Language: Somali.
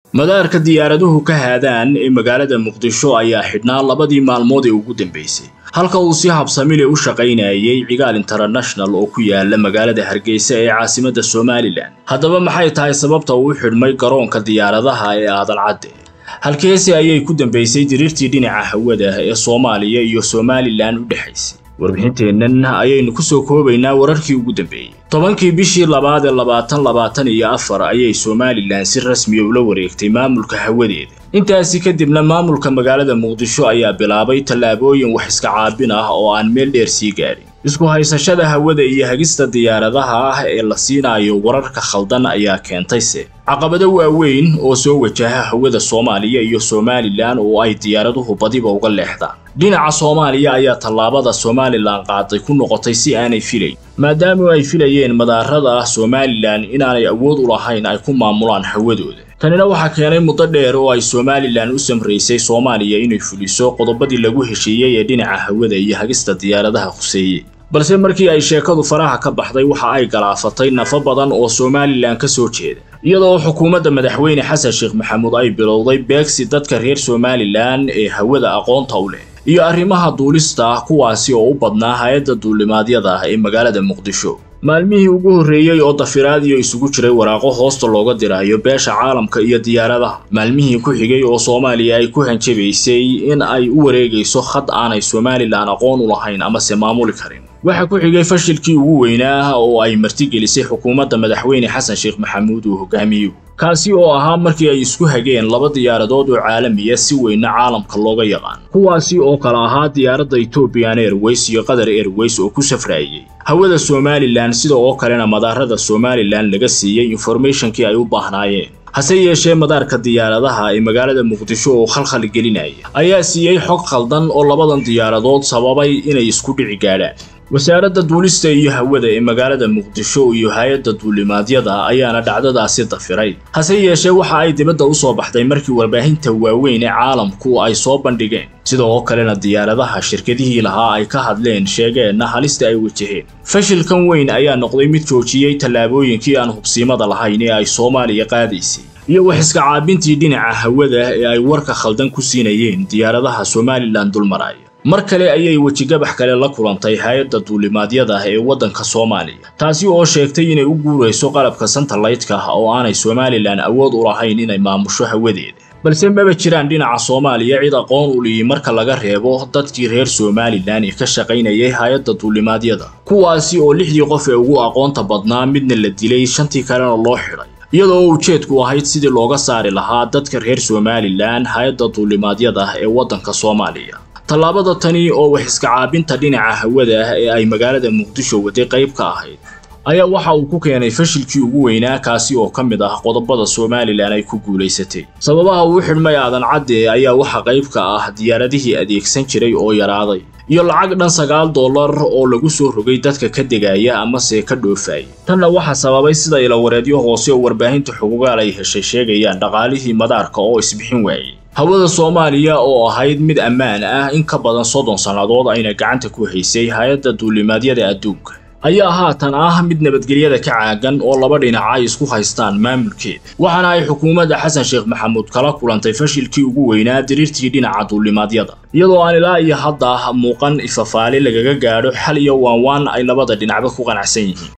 madaarka diyaaraduhu ka haadaan ee magaalada muqdisho ayaa xidhnaa labadii maalmood ee ugu dambeysay halka uu si habsamile u shaqaynayay cigaal international oo ku yaala magaalada hargeysa ee caasimadda somalilan haddaba maxay tahay sababta uu u xidhmay garoonka diyaaradaha ee aadan cadde halkeesi ayay ku dambeysay diriirtii dhinaca hawada ee soomaaliya iyo somalilan u dhexaysay warbixinteennan ayaynu ku soo koobaynaa wararkii ugu dambeeyey tobankii bishii labaad ee labaatan labaatan iyo afar ayay somalilan si rasmiya ula wareegtay maamulka hawadeeda intaasi kadibna maamulka magaalada muqdisho ayaa bilaabay tallaabooyin wax iska caabin ah oo aan meel dheer sii gaadhin isku haysashada hawada iyo hagista diyaaradaha ah ee la siinayo wararka khaldan ayaa keentayse caqabado waaweyn oo soo wajaha hawada soomaaliya iyo somalilan oo ay diyaaraduhu badiba uga leexdaan dhinaca soomaaliya ayaa tallaabada somalilan qaaday ku noqotay si aanay filayn maadaama ay filayeen madaarada somalilan inaanay awood u lahayn ay ku maamulaan hawadooda tanina waxaa keenay muddo dheer oo ay somalilan u samraysay soomaaliya inay fuliso qodobadii lagu heshiiyey ee dhinaca hawada iyo hagista diyaaradaha khuseeye balse markii ay sheekadu faraha ka baxday waxa ay galaafatay nafo badan oo somalilan ka soo jeeda iyadoo xukuumadda madaxweyne xasan sheekh maxamuud ay bilowday beegsi dadka reer somalilan ee hawada aqoonta u leh iyo arrimaha duulista ah kuwaasi oo u badnaa hay-adda duulimaadyada ee magaalada muqdisho maalmihii ugu horreeyey oo dafiraad iyo isugu jiray waraaqo hoosta looga dirayo beesha caalamka iyo diyaaradaha maalmihii ku xigay oo soomaaliya ay ku hanjabaysay in ay u wareegayso khad aanay somalilan aqoon u lahayn amase maamuli karin waxaa ku xigay fashilkii ugu weynaa oo ay martigelisay xukuumadda madaxweyne xasan sheekh maxamuud uu hogaamiyo kaasi oo ahaa markii ay isku hageen laba diyaaradood oo caalamiya si weynna caalamka looga yaqaan kuwaasi oo kale ahaa diyaaradda ethoobian airways iyo qatar airways oo ku safraayey hawada somalilan sida oo kalena madaarada somalilan laga siiyey informationkii ay u baahnaayeen hase yeeshee madaarka diyaaradaha ee magaalada muqdisho oo khalkhal gelinaya ayaa siiyey xog khaldan oo labadan diyaaradood sababay inay isku dhici gaadhaan wasaaradda duulista iyo hawada ee magaalada muqdisho iyo hay-adda duulimaadyada ayaana dhacdadaasi dafiray hase yeeshee waxa ay dibadda u soo baxday markii warbaahinta waaweyn ee caalamku ay soo bandhigeen sida oo kalena diyaaradaha shirkadihii lahaa ay ka hadleen sheegeenna halista ay wajaheen fashilkan weyn ayaa noqday mid joojiyey tallaabooyinkii aan hubsiimada lahayn ee ay soomaaliya qaadaysay iyo wax iska caabintii dhinaca hawada ee ay warka khaldan ku siinayeen diyaaradaha somalilan dulmaraya mar kale ayay wejigabax kale la kulantay hay-adda duulimaadyada ee waddanka soomaaliya taasi oo sheegtay inay u guurayso qalabka santalaytka oo aanay somalilan awood u lahayn inay maamusho hawadeeda balse maba jiraan dhinaca soomaaliya cid aqoon u liyi marka laga reebo dadkii reer somalilan ee ka shaqaynayay hay-adda duulimaadyada kuwaasi oo lixdii qof ee ugu aqoonta badnaa midna la dilay shantii kalena loo xidhay iyadoo ujeedku ahayd sidii looga saari lahaa dadka reer somalilan hay-adda duulimaadyada ee waddanka soomaaliya tallaabada tani oo wax iska caabinta dhinaca hawada ah ee ay magaalada muqdisho waday qayb ka ahayd ayaa waxa uu ku keenay fashilkii ugu weynaa kaasi oo ka mid ah qodobada somalilan ay ku guulaysatay sababaha uu xidhmay aadan cadde ayaa waxa qayb ka ah diyaaradihii adeegsan jiray oo yaraaday iyo lacag dhan sagaal dollar oo lagu soo rogay dadka ka degaya amase ka dhoofaya tanna waxaa sababay sida ilawareedyo hoose oo warbaahinta xugugaal ay heshay sheegayaan dhaqaalihii madaarka oo isbixin waayey hawada soomaaliya oo ahayd mid ammaan ah in ka badan soddon sannadood ayna gacanta ku haysay hay-adda duulimaadyada adduunka ayaa haatan ah mid nabadgelyada ka caagan oo laba dhinac ay isku haystaan maamulkeeda waxaana ay xukuumadda xasan sheekh maxamuud kala kulantay fashilkii ugu weynaa diriirtii dhinaca duulimaadyada iyadoo aan ilaa iyo hadda muuqan ifafaale lagaga gaadho xal iyo waanwaan ay labada dhinacba ku qanacsan yihiin